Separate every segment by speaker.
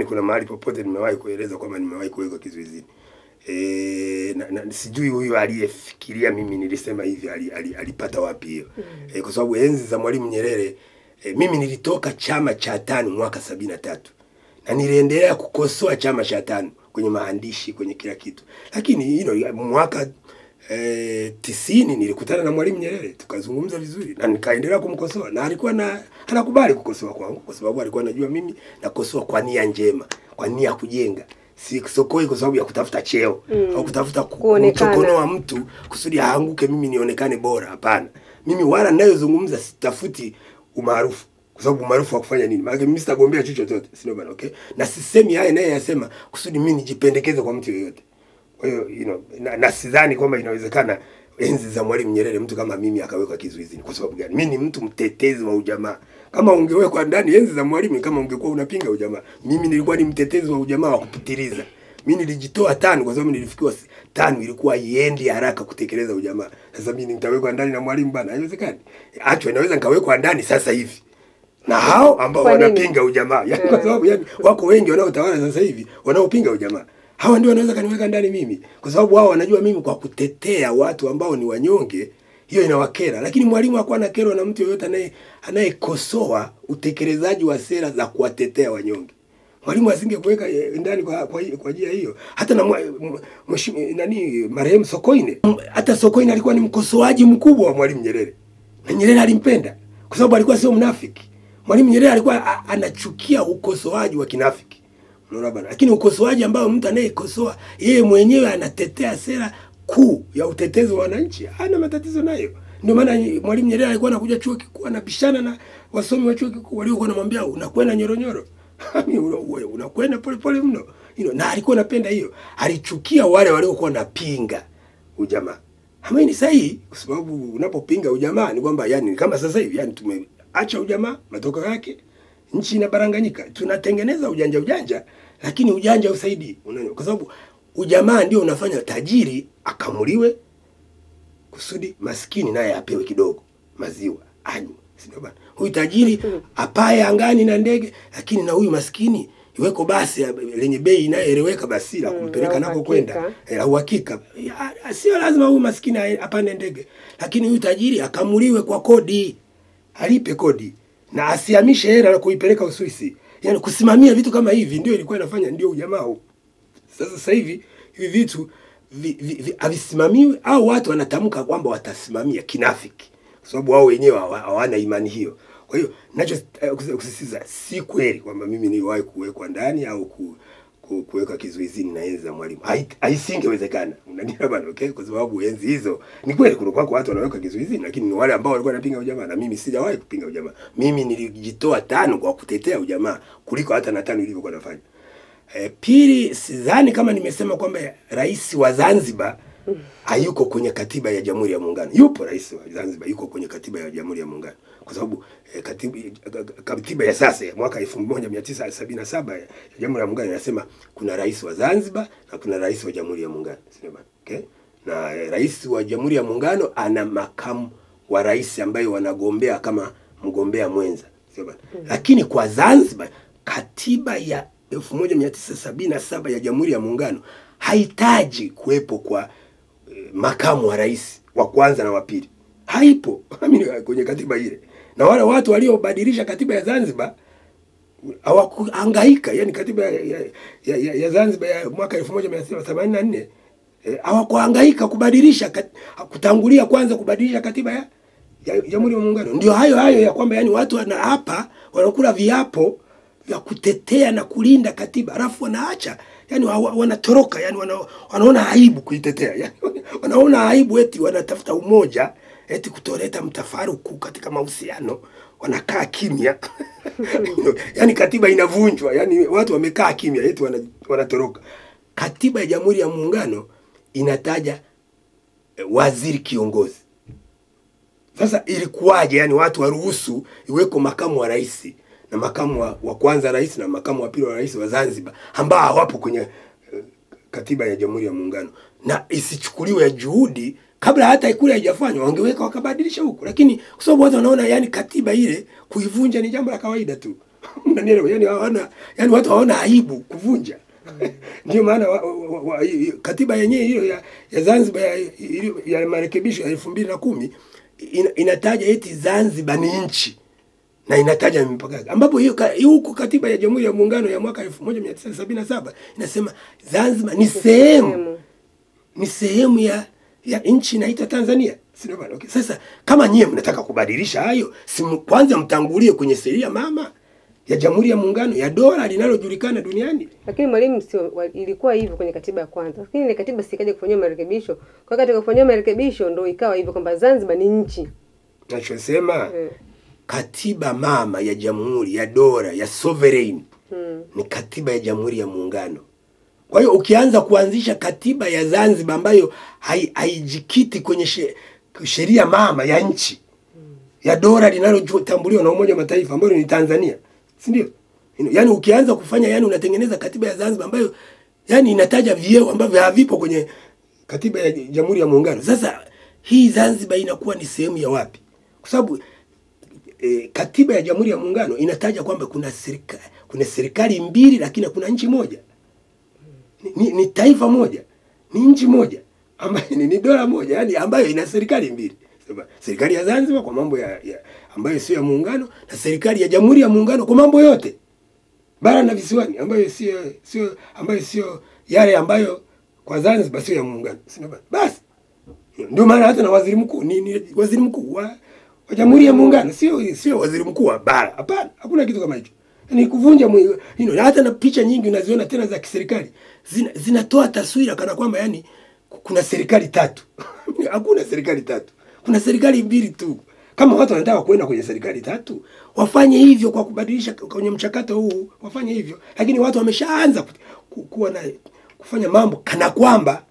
Speaker 1: sidhani kuna mahali popote nimewahi kueleza kwamba nimewahi kuwekwa kizuizini. E, na, na, sijui huyu aliyefikiria mimi nilisema hivi ali, ali, alipata wapi hiyo e, kwa sababu enzi za Mwalimu Nyerere e, mimi nilitoka chama cha tano mwaka sabini na tatu na niliendelea kukosoa chama cha tano kwenye maandishi kwenye kila kitu, lakini you know, mwaka eh, tisini nilikutana na Mwalimu Nyerere tukazungumza vizuri na nikaendelea kumkosoa na alikuwa na anakubali kukosoa kwangu kwa sababu alikuwa anajua mimi nakosoa kwa nia njema, kwa nia ya kujenga si sokoi kwa sababu ya kutafuta cheo mm. au kutafuta ku-
Speaker 2: Kuonekana.
Speaker 1: kumchokonoa mtu kusudi aanguke mimi nionekane bora. Hapana, mimi wala ninayozungumza sitafuti umaarufu kwa sababu umaarufu wa kufanya nini? Maana mimi sitagombea chochote chochote, sio bana, okay? Na sisemi haya naye yasema kusudi mimi nijipendekeze kwa mtu yeyote. Kwa hiyo you know, na, na sidhani kwamba inawezekana enzi za Mwalimu Nyerere mtu kama mimi akawekwa kizuizini. Kwa sababu gani? Mimi ni mtu mtetezi wa ujamaa. Kama ungewekwa ndani enzi za Mwalimu, kama ungekuwa unapinga ujamaa, mimi nilikuwa ni mtetezi wa ujamaa wa kupitiliza. Mimi nilijitoa tano kwa sababu nilifikiwa si- tano ilikuwa iendi haraka kutekeleza ujamaa. Sasa mimi nitawekwa ndani na Mwalimu bana, haiwezekani. Actually naweza nikawekwa ndani sasa hivi na hao ambao
Speaker 2: Kwa nini?
Speaker 1: wanapinga ujamaa yani, kwa sababu yani, wako wengi wanaotawala sasa hivi wanaopinga ujamaa. Hawa ndio wanaweza kaniweka ndani mimi, kwa sababu wao wanajua mimi kwa kutetea watu ambao ni wanyonge, hiyo inawakera. Lakini mwalimu hakuwa na kero na mtu yoyote anaye anayekosoa utekelezaji wa sera za kuwatetea wanyonge. Mwalimu asingekuweka eh, ndani kwa kwa kwa njia hiyo. Hata na mwa- m- mheshimiwa nani marehemu Sokoine, M- hata Sokoine alikuwa ni mkosoaji mkubwa wa Mwalimu Nyerere, na Nyerere alimpenda kwa sababu alikuwa sio mnafiki. Mwalimu Nyerere alikuwa a- anachukia ukosoaji wa kinafiki. Unaona bana? Lakini ukosoaji ambao mtu anayekosoa yeye mwenyewe anatetea sera kuu ya utetezi wa wananchi, hana matatizo nayo. Ndio maana Mwalimu Nyerere alikuwa anakuja chuo kikuu anabishana na wasomi wa chuo kikuu waliokuwa wanamwambia unakwenda nyoronyoro. Una- una- unakwenda polepole mno. You know, na alikuwa anapenda hiyo. Alichukia wale waliokuwa wanapinga ujamaa. Ama ni sahihi kwa sababu unapopinga ujamaa ni kwamba yani kama sasa hivi yani tumeacha ujamaa matokeo yake nchi inabaranganyika. Tunatengeneza ujanja ujanja lakini ujanja usaidii. Unaona? Kwa sababu ujamaa ndio unafanya tajiri akamuliwe kusudi maskini naye apewe kidogo maziwa anywe. Si ndio bana? Huyu tajiri apaye angani na ndege lakini na huyu maskini iweko basi ya- lenye bei inayoeleweka basi la
Speaker 2: Mm,
Speaker 1: kumpeleka
Speaker 2: la
Speaker 1: nako kwenda
Speaker 2: uhakika.
Speaker 1: Eh, la uhakika. Ya, Sio lazima huyu maskini ae- apande ndege, lakini huyu tajiri akamuliwe kwa kodi, alipe kodi na asihamishe hela na kuipeleka Uswisi. Yaani kusimamia vitu kama hivi ndio ilikuwa inafanya ndio ujamaa huu. Sasa sasa hivi hivi vitu vi- vi- vi- havisimamiwi au watu wanatamka kwamba watasimamia kinafiki, kwa sababu wao wenyewe hawa- hawana imani hiyo. Kwa hiyo nacho eh, kus- kusisitiza, si kweli kwamba mimi niliwahi kuwekwa ndani au ku, ku, kuwekwa kizuizini na enzi za Mwalimu. Hai- Haisingewezekana, unanielewa bana? Okay, kwa sababu enzi hizo ni kweli kulikuwa kwa watu wanawekwa kizuizini, lakini ni wale ambao walikuwa wanapinga ujamaa, na mimi sijawahi kupinga ujamaa. Mimi nilijitoa tano kwa kutetea ujamaa kuliko hata na tano ilivyokuwa nafanya. E, pili, sidhani kama nimesema kwamba rais wa Zanzibar hayuko kwenye katiba ya Jamhuri ya Muungano. Yupo rais wa Zanzibar, yuko kwenye katiba ya Jamhuri ya Muungano kwa sababu e, katiba, katiba ya sasa ya mwaka 1977 ya Jamhuri ya Muungano inasema kuna rais wa Zanzibar na kuna rais wa Jamhuri ya Muungano, sio bana? Okay? Na e, rais wa Jamhuri ya Muungano ana makamu wa rais ambaye wanagombea kama mgombea mwenza, sio bana? Lakini kwa Zanzibar katiba ya 1977 ya Jamhuri ya Muungano hahitaji kuwepo kwa eh, makamu wa rais wa kwanza na wa pili, haipo Amini, kwenye katiba ile, na wale watu waliobadilisha katiba ya Zanzibar hawakuhangaika. Yani katiba ya, ya, ya, ya, ya Zanzibar ya mwaka 1984 eh, hawakuhangaika kubadilisha kat, kutangulia kwanza kubadilisha katiba ya ya Jamhuri ya Muungano. Ndio hayo hayo ya kwamba yani watu wanaapa wanakula viapo vya kutetea na kulinda katiba alafu wanaacha yani wa- wa- wanatoroka yani wana, wanaona aibu kuitetea yani, wanaona aibu eti wanatafuta umoja eti kutoleta mtafaruku katika mahusiano wanakaa kimya yani katiba inavunjwa yani watu wamekaa kimya eti wana, wanatoroka katiba ya Jamhuri ya Muungano inataja eh, waziri kiongozi sasa ilikuwaje yani watu waruhusu iweko makamu wa rais na makamu wa, wa kwanza rais na makamu wa pili wa rais wa Zanzibar ambao hawapo kwenye eh, katiba ya Jamhuri ya Muungano na isichukuliwe juhudi kabla hata ikulu haijafanywa wangeweka wakabadilisha huko, lakini kwa sababu watu wanaona yani katiba ile kuivunja ni jambo la kawaida tu. Unanielewa? Yani hawana yani watu hawana aibu kuvunja. Ndio maana wa, wa, wa, katiba yenyewe hiyo ya, ya Zanzibar ya, ya, ya marekebisho ya elfu mbili na kumi ina, inataja eti Zanzibar ni nchi na inataja mipaka yake, ambapo hiyo ka- huku katiba ya Jamhuri ya Muungano ya mwaka 1977 inasema Zanzibar ni sehemu ni sehemu ya ya nchi inaitwa Tanzania. Sio bana? Okay. Sasa kama nyie mnataka kubadilisha hayo, si m- kwanza mtangulie kwenye sheria mama ya Jamhuri ya Muungano ya dola linalojulikana duniani.
Speaker 2: Lakini mwalimu, sio wa- ilikuwa hivyo kwenye katiba ya kwanza, lakini ile katiba sikaja kufanyiwa marekebisho. Kwa katika kufanyiwa marekebisho ndo ikawa hivyo kwamba Zanzibar ni nchi
Speaker 1: Nachosema
Speaker 2: eh.
Speaker 1: katiba mama ya Jamhuri ya dola ya sovereign
Speaker 2: hmm.
Speaker 1: ni katiba ya Jamhuri ya Muungano. Kwa hiyo ukianza kuanzisha katiba ya Zanzibar ambayo hai- haijikiti kwenye she- sheria mama ya nchi ya dola linalotambuliwa na Umoja wa Mataifa ambayo ni Tanzania, si ndio? Yaani ukianza kufanya yani unatengeneza katiba ya Zanzibar ambayo yani inataja vyeo ambavyo havipo kwenye katiba ya Jamhuri ya Muungano. Sasa hii Zanzibar inakuwa ni sehemu ya wapi? Kwa sababu e, katiba ya Jamhuri ya Muungano inataja kwamba kuna serikali kuna serikali mbili lakini kuna nchi moja. Ni, ni, ni taifa moja, ni nchi moja ambayo ni, ni dola moja, yani ambayo ina serikali mbili. Sema, Serikali ya Zanzibar kwa mambo ya, ya ambayo sio ya muungano na serikali ya Jamhuri ya Muungano kwa mambo yote bara na visiwani ambayo sio sio ambayo sio yale ambayo kwa Zanzibar sio ya muungano. Sio bana? Basi ndio maana hata na waziri mkuu ni, ni waziri mkuu wa, wa Jamhuri ya Muungano, sio sio waziri mkuu wa bara. Hapana, hakuna kitu kama hicho. Ni kuvunja mwi- you know, na hata na picha nyingi unaziona tena za kiserikali zina, zinatoa taswira kana kwamba yani kuna serikali tatu. hakuna serikali tatu, kuna serikali mbili tu. Kama watu wanataka kwenda kwenye serikali tatu, wafanye hivyo kwa kubadilisha kwenye mchakato huu, wafanye hivyo. Lakini watu wameshaanza ku, ku, kuwa na kufanya mambo kana kwamba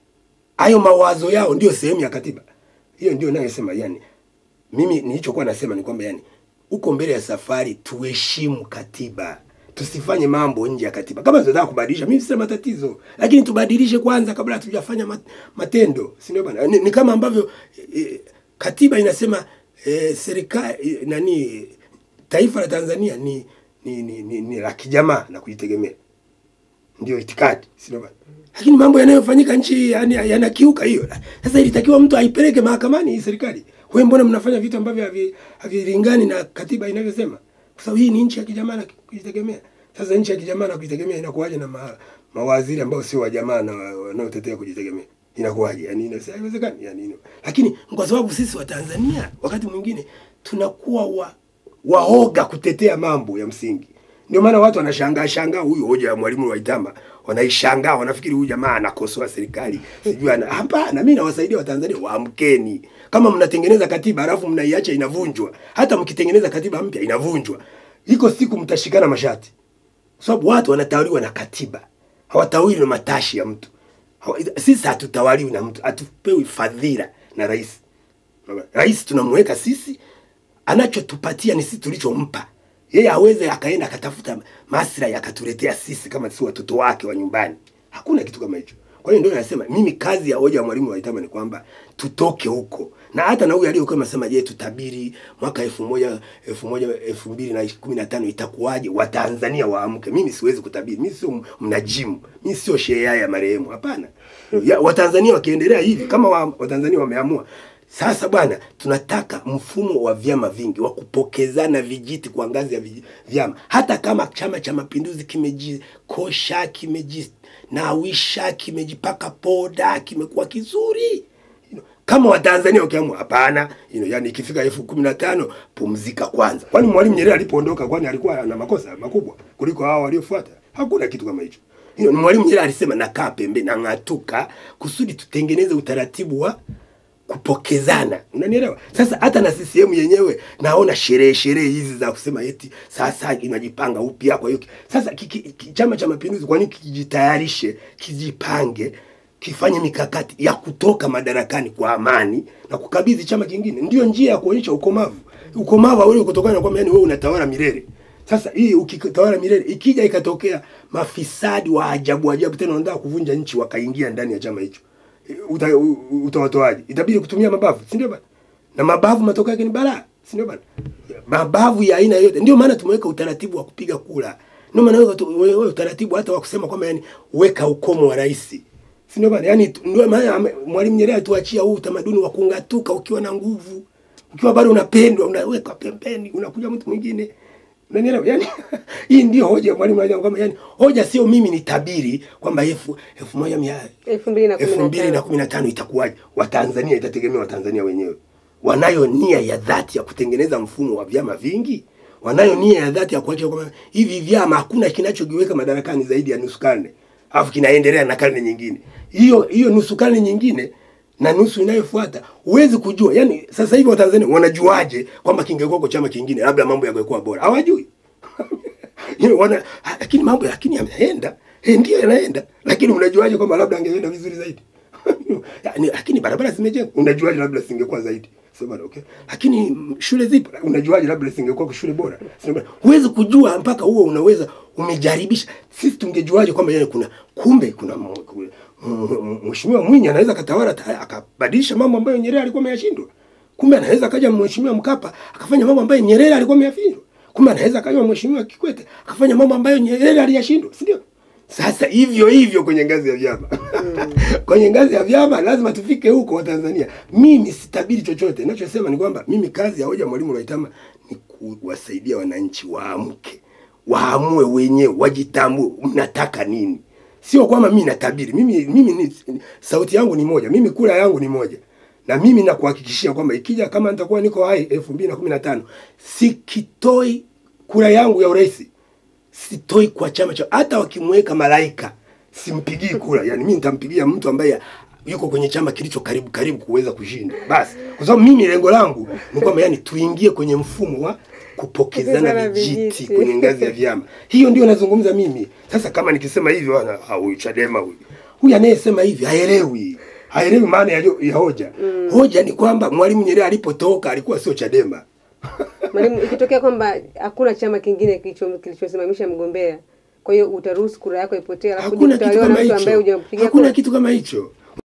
Speaker 1: hayo mawazo yao ndio sehemu ya katiba. Hiyo ndio nayosema yani, mimi nilichokuwa nasema ni kwamba yani, uko mbele ya safari, tuheshimu katiba, tusifanye mambo nje ya katiba. Kama tunataka kubadilisha, mimi sina matatizo, lakini tubadilishe kwanza kabla hatujafanya mat- matendo, si ndio bana? Ni, ni kama ambavyo e, katiba inasema e, serikali e, nani, taifa la Tanzania ni ni, ni, ni, ni la kijamaa na kujitegemea ndio itikadi, sio bana? Lakini mambo yanayofanyika nchi yani yanakiuka hiyo. Sasa ilitakiwa mtu aipeleke mahakamani hii serikali. Wewe mbona mnafanya vitu ambavyo havi- havilingani na katiba inavyosema? Kwa sababu hii ni nchi ya kijamaa na kujitegemea. Sasa nchi ya kijamaa na kujitegemea inakuwaje na ma, mawaziri ambao sio wa jamaa na wa- wanaotetea kujitegemea? Inakuwaje? Yani ina- haiwezekani yani. ina- Lakini kwa sababu sisi wa Tanzania wakati mwingine tunakuwa wa waoga kutetea mambo ya msingi. Ndio maana watu wanashangaa shangaa huyu hoja ya mwalimu Waitama, wanaishangaa wanafikiri huyu jamaa anakosoa serikali. Sijui ana hapana, mimi nawasaidia Watanzania waamkeni. Kama mnatengeneza katiba alafu mnaiacha inavunjwa, hata mkitengeneza katiba mpya inavunjwa. Iko siku mtashikana mashati. Kwa sababu watu wanatawaliwa na katiba. Hawatawaliwi na matashi ya mtu. Hawa- Sisi hatutawaliwi na mtu, hatupewi fadhila na rais. Rais tunamweka sisi, anachotupatia ni sisi tulichompa yeye. Aweze akaenda akatafuta maslahi akatuletea sisi kama si watoto wake wa nyumbani. Hakuna kitu kama hicho. Kwa hiyo ndio nasema mimi kazi ya hoja ya mwalimu Waitama ni kwamba tutoke huko, na hata na huyu aliyokuwa anasema, je, tutabiri mwaka elfu moja elfu moja elfu mbili na kumi na tano itakuwaje? Watanzania waamke. Mimi siwezi kutabiri, mimi sio mnajimu, mimi sio shehe ya marehemu. Hapana, ya, Watanzania wakiendelea hivi kama wa, Watanzania wameamua sasa bwana, tunataka mfumo wa vyama vingi wa kupokezana vijiti kwa ngazi ya vij- vyama. Hata kama Chama cha Mapinduzi kimejikosha, kimejinawisha, kimejipaka poda, kimekuwa kizuri you know, kama Watanzania wakiamua hapana, you know, yani ikifika elfu kumi na tano pumzika kwanza. Kwani Mwalimu Nyerere alipoondoka, kwani alikuwa na makosa makubwa kuliko hao waliofuata? Hakuna kitu kama hicho. You know, Mwalimu Nyerere alisema nakaa pembeni, nang'atuka kusudi tutengeneze utaratibu wa kupokezana unanielewa sasa hata na CCM yenyewe naona sherehe sherehe hizi za kusema eti sasa inajipanga upya kwa hiyo sasa kiki, ki, chama cha mapinduzi kwa nini kijitayarishe kijipange kifanye mikakati ya kutoka madarakani kwa amani na kukabidhi chama kingine ndio njia ya kuonyesha ukomavu ukomavu hauwezi kutokana na kwamba yani wewe unatawala milele sasa hii ukitawala milele ikija ikatokea mafisadi wa ajabu ajabu tena wanataka kuvunja nchi wakaingia ndani ya chama hicho uta, u- utawatoaje? Itabidi kutumia mabavu, si ndio bana? Na mabavu matokeo yake ni balaa, si ndio bana? Mabavu ya aina yote, ndio maana tumeweka utaratibu wa kupiga kura, ndio maana weka tu- we- we- utaratibu hata wa kusema kwamba yani weka ukomo wa rais, si ndio bana? Yani tu- ndio maana ame- Mwalimu Nyerere atuachia huu utamaduni wa kungatuka ukiwa na nguvu, ukiwa bado unapendwa, unaweka pembeni, unakuja mtu mwingine Unanielewa? Yaani hii ndio hoja ya Mwalimu Nyerere kwamba yani hoja sio mimi ni tabiri kwamba elfu elfu moja mia
Speaker 2: elfu mbili na kumi
Speaker 1: elfu
Speaker 2: na
Speaker 1: mbili na
Speaker 2: tano
Speaker 1: kumi na tano itakuwaje? Watanzania, itategemea Watanzania wenyewe wanayo nia ya dhati ya kutengeneza mfumo wa vyama vingi, wanayo nia ya dhati ya kuacha kwamba hivi vyama hakuna kinachokiweka madarakani zaidi ya nusu karne, alafu kinaendelea na karne nyingine. Hiyo hiyo nusu karne nyingine na nusu inayofuata huwezi kujua. Yani sasa hivi Watanzania wanajuaje kwamba kingekuwa kwa chama kingine labda mambo yangekuwa bora? Hawajui. Yeye wana ha, lakini mambo lakini yameenda eh, ndio yanaenda, lakini unajuaje kwamba labda angeenda vizuri zaidi? yani, lakini barabara zimejengwa, unajuaje labda singekuwa zaidi? Sema okay, lakini mm, shule zipo, unajuaje labda singekuwa shule bora? Sema huwezi kujua mpaka huo unaweza umejaribisha. Sisi tungejuaje kwamba yani kuna kumbe kuna m- ku- m- m- mheshimiwa Mwinyi anaweza katawala ta- akabadilisha mambo ambayo Nyerere alikuwa ameyashindwa. Kumbe anaweza kaja mheshimiwa Mkapa akafanya mambo ambayo Nyerere alikuwa ameyashindwa. Kumbe anaweza kaja mheshimiwa Kikwete akafanya mambo ambayo Nyerere aliyashindwa, si ndio? Sasa hivyo hivyo kwenye ngazi ya vyama kwenye ngazi ya vyama lazima tufike huko Watanzania. Mimi sitabiri chochote, ninachosema ni kwamba mimi kazi ya hoja Mwalimu Lwaitama ni kuwasaidia wananchi waamke, waamue wenyewe, wajitambue mnataka nini. Sio kwamba mimi natabiri. Mimi mimi ni, sauti yangu ni moja, mimi kura yangu ni moja, na mimi nakuhakikishia kwamba ikija kama nitakuwa niko hai elfu mbili na kumi na tano sikitoi kura yangu ya urais sitoi kwa chama cha hata wakimweka malaika simpigii kura yani mimi nitampigia mtu ambaye yuko kwenye chama kilicho karibu karibu kuweza kushinda basi kwa sababu mimi lengo langu ni kwamba yani tuingie kwenye mfumo wa kupokezana
Speaker 2: Kupokezana
Speaker 1: vijiti
Speaker 2: vijiti.
Speaker 1: kwenye ngazi ya vyama hiyo ndio nazungumza mimi sasa kama nikisema hivyo wana ah, huyu chadema huyu huyu anayesema hivi haelewi haelewi maana ya, ya hoja hoja ni kwamba mwalimu nyerere alipotoka alikuwa sio chadema
Speaker 2: Mwalimu, ikitokea kwamba hakuna chama kingine kilicho- kilichosimamisha mgombea, kwa hiyo utaruhusu kura yako ipotee, alafu
Speaker 1: hakuna
Speaker 2: uje
Speaker 1: kitu
Speaker 2: kutawaliwa
Speaker 1: kama
Speaker 2: na mtu ambaye
Speaker 1: hicho
Speaker 2: hujampigia
Speaker 1: hakuna
Speaker 2: kura?
Speaker 1: kitu kama hicho